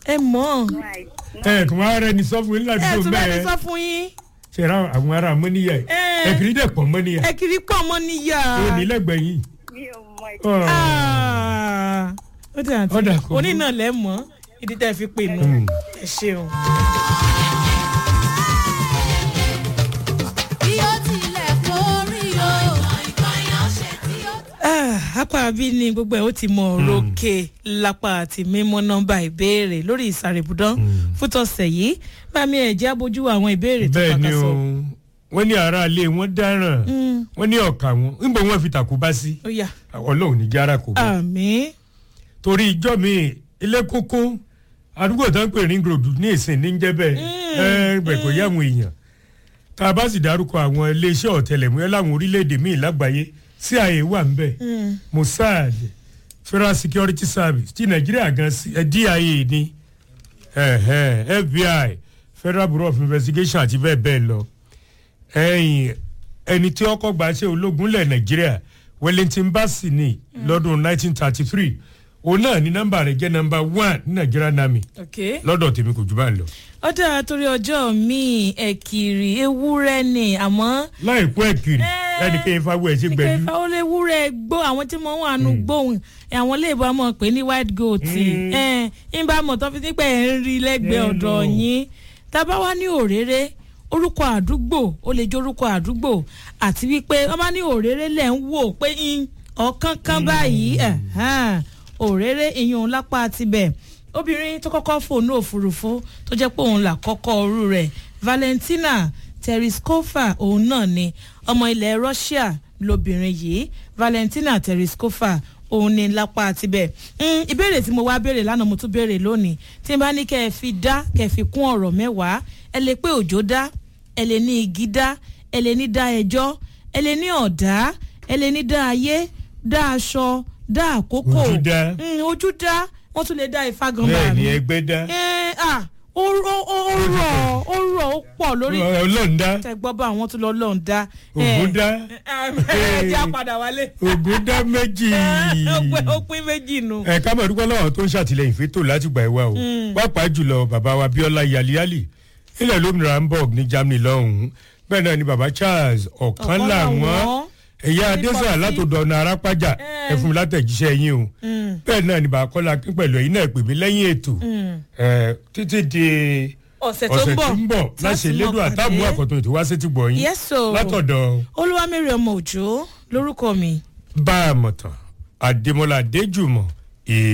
ẹ mọ̀ Right. ẹ kò wá rẹ ní sọ fún yín láti ẹ tó tún bá mi bẹ́ẹ̀ sọ fún yín ṣe ra àwọn ará mọ́níyà yìí Eh. ẹ kiri dẹ̀ pọ̀ mọ́níyà ẹ kiri pọ̀ mọ́ níyà. ó ní lẹ́gbẹ̀ẹ́ yìí. Mi ò mọ ìdí. Ọ̀. Ah, ó dà tí Ọ̀dà kò oní burú. náà lẹ́ mọ́ ìdí tẹ́ fi pè nù Mm. ẹ ṣeun. bí ó tilẹ̀ kórí o. ìkànnì ọ̀sẹ̀ tí ó. Ah, apá bí ni gbogbo ẹ̀ ó ti mọ òrókè lápá àti mímọ́ nọ́mbà ìbéèrè lórí ìsàrèbùdán fútọ̀sẹ̀ yìí bá mi ẹ̀ jẹ́ abójú àwọn ìbéèrè tó bẹ́ẹ̀ ni kàkà o sọ. wọ́n ní aráalé wọn dáràn Mm, wọ́n ní ọ̀kà wọn níbo wọ́n fi tàkú bá sí ó yá ọlọ́run ní jára kò bá àmì torí ìjọ mi ilé kókó àdúgbò tó ń pè ní grodu ní ìsìn ní jẹ́ bẹ́ẹ̀ ẹ bẹ̀ kò yá àwọn èèyàn tá a bá sì dárúkọ àwọn iléeṣẹ́ ọ̀tẹlẹ̀múyẹ́ láwọn orílẹ̀-èdè míì lágbàáyé CIA wà ń bẹ̀ Mossad Federal Security Service ti Nàìjíríà gan sí ẹ DIA ní ẹ̀hẹ́, FBI Federal Bureau of Investigation àti bẹ́ẹ̀ bẹ́ẹ̀ lọ ẹ̀yìn ẹni tí ọkọ̀ gbà ṣe ológun lẹ̀ Nàìjíríà Wellington Bassey ní lọ́dún 1933 òun náà ní nọ́mbà rẹ̀ jẹ́ nọ́mbà one ní Nàìjíríà nami ok. lọ́dọ̀ tèmi kò jù bá ń lọ. ó dára torí ọjọ́ mi ẹ̀kìrì ewúrẹ́ ni àmọ́ láìpẹ́ ẹ̀kiri Eh, ẹnìkan ìfagbọ́ ẹ̀ ṣe gbẹ̀dú. ìkẹfà ó lè wúrẹ́ gbó àwọn tí mo wà nù gbóhùn àwọn iléèbó àmọ́ pé ní white goat Mm. ń bá mọ̀ tó fi nípa ẹ̀ ń rí lẹ́gbẹ̀ẹ́ Mm. ọ̀dọ̀ yín tábà wá ní òréré orúkọ àdúgbò ó lè jẹ́ orúkọ àdúgbò àti wípé wọ́n bá ní òréré lẹ̀ ń wò pé ń ọ̀kan kan báyìí ẹ̀hán, òréré ìyún lápá tibẹ̀ obìnrin tó kọ́kọ́ fòónù òfurufú tó jẹ́ pé òun là kọ́kọ́ orú rẹ̀ Valentina Tereskova òun náà ni ọmọ ilẹ̀ Russia lobìnrin yìí Valentina Tereskova òun ni lápá tibẹ̀ Mm, ìbéèrè tí mo wá béèrè lánàá mo tún béèrè lónìí tí n bá ní kẹ́ ẹ fi dá kẹ́ ẹ fi kún ọ̀rọ̀ mẹ́wàá ẹ lè pé òjò dá ẹ lè ní igi dá ẹ lè ní dá ẹjọ́ ẹ lè ní ọ̀dá ẹ lè ní dá ayé dá aṣọ dá àkókò Ojú dá. Mm, ojú dá wọ́n tún lè dá ifá gan bẹ́ẹ̀ ni mi ẹgbẹ́ dá ẹ ah ó rọ ó ó rọ ó rọ ó pọ̀ lórí ọlọ́run dá tẹgbọ́ bá àwọn tó lọ lọ́n dá. ògùn dá ẹ jẹ́ àpàdà wálé. ògùn dá méjì. ó pín- ó pín méjì nù. ẹ ká mọ̀ dúpẹ́ lọ́wọ́ tó ń ṣàtìlẹ́yìn fẹ́tò láti gbà ìwà o pàápàá jùlọ bàbá wa Bíọ́lá Yàlíyàlì ilẹ̀ lómìnira Hamburg ní Germany lọ́hùn-ún bẹ́ẹ̀ náà ni bàbá Charles ọ̀kan Ọ̀kan làwọn làwọn. ẹ̀yà Ní adésà Pọ́sí. látòdò ọ̀nà arápájà Eh. ẹ fún mi látẹ̀jíṣẹ́ yín o bẹ́ẹ̀ náà ni bàbá Kọ́lá Akín pẹ̀lú ẹ̀yin náà pè mí lẹ́yìn ètò ẹ, títí di ọ̀sẹ̀ tó ń ọ̀sẹ̀ bọ̀ tó ń bọ̀ tí a láṣẹ sì mọ̀ lédùn àtàmú pàdé. àkọ́tún ètò wá sétí gbọ̀ yín Yes, o. látọ̀dọ̀ olúwamẹ́rẹ̀ ọmọ òjò lórúkọ mi. bá a mọ̀ tán Adémọ́lá Adéjùmọ̀